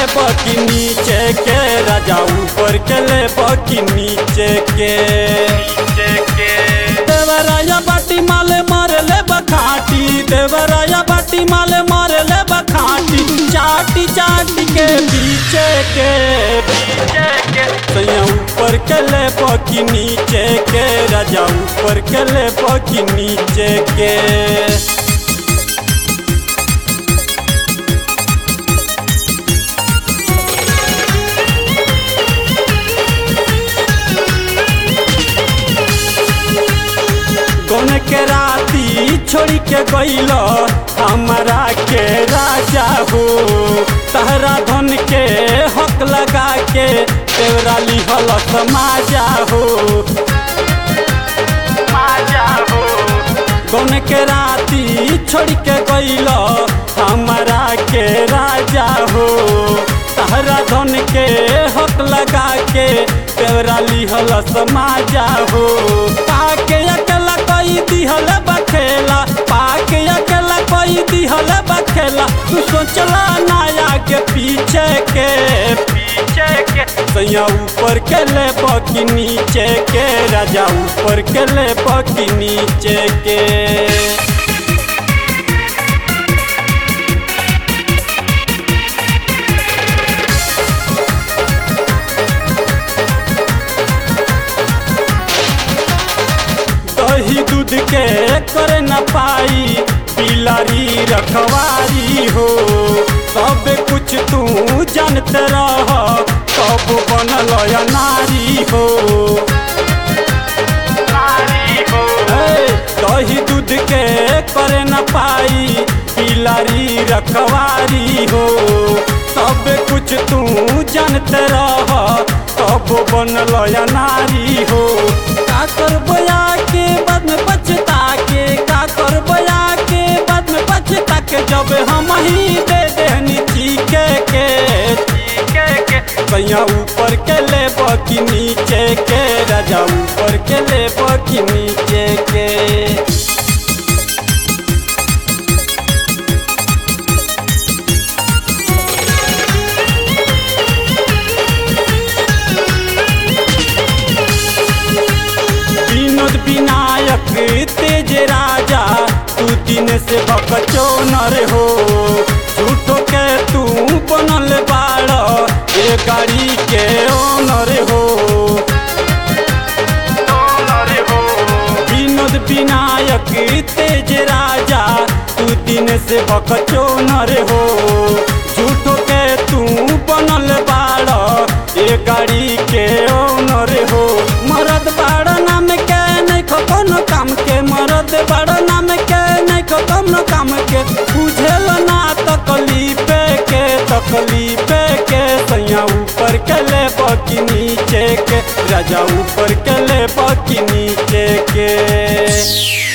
बकी नीचे के राजा ऊपर के ले बकी नीचे के नीचे के देवराया बाटी माले मारे ले बखाटी देवराया बाटी माले मारे ले बखाटी चाटी चाटी के पीछे के पीछे के सैया ऊपर के ले बकी नीचे के राजा ऊपर के ले बकी नीचे के कौन के राती छोड़ी के गईल हमारा के राजा हो तहरा धन के हक लगा के तेवरा लिहल माजा हो माजा हो कौन के राती छोड़ के गईल हमारा के राजा हो तहरा धन के हक लगा के तेवरा लिहल समाजा हो पाके अकेला कोई दिहल बखेला पाके अकेला कोई दिहल बखेला तू सोचला नाया के पीछे के पीछे के सैया ऊपर के ले बकी नीचे के राजा ऊपर के ले बकी नीचे के दही दूध के कर न पाई पिलारी रखवारी हो सब कुछ तू जानते रह कब बनल या नारी हो ए, दही दूध के कर न पाई पिलारी रखवारी हो सब कुछ तू जानते रह कब बनल या नारी हो का कर बया के बाद में पछता के का कर बया के बाद में पछता के जब हम ही दे देनी चीके के चीके के कैया ऊपर के ले बकी नीचे के राजा ऊपर के ले बकी नीचे के विनोद विनायक तेज राजा तू दिन से बकचो नर हो झूठो के तू बनल बाड़ ये गाड़ी के ओनर हो विनोद विनायक तेज राजा तू दिन से बकचो नर हो झूठो के तू बनल बाड़ ये गाड़ी के ओनर हो मरद बाड़ नाम के नहीं खो कोनो काम के मरद बाड़ नाम के नहीं खो कोनो काम के बुझेल ना तकलीफ के तकलीफ के सैया ऊपर के ले बकी नीचे के राजा ऊपर के ले बकी नीचे के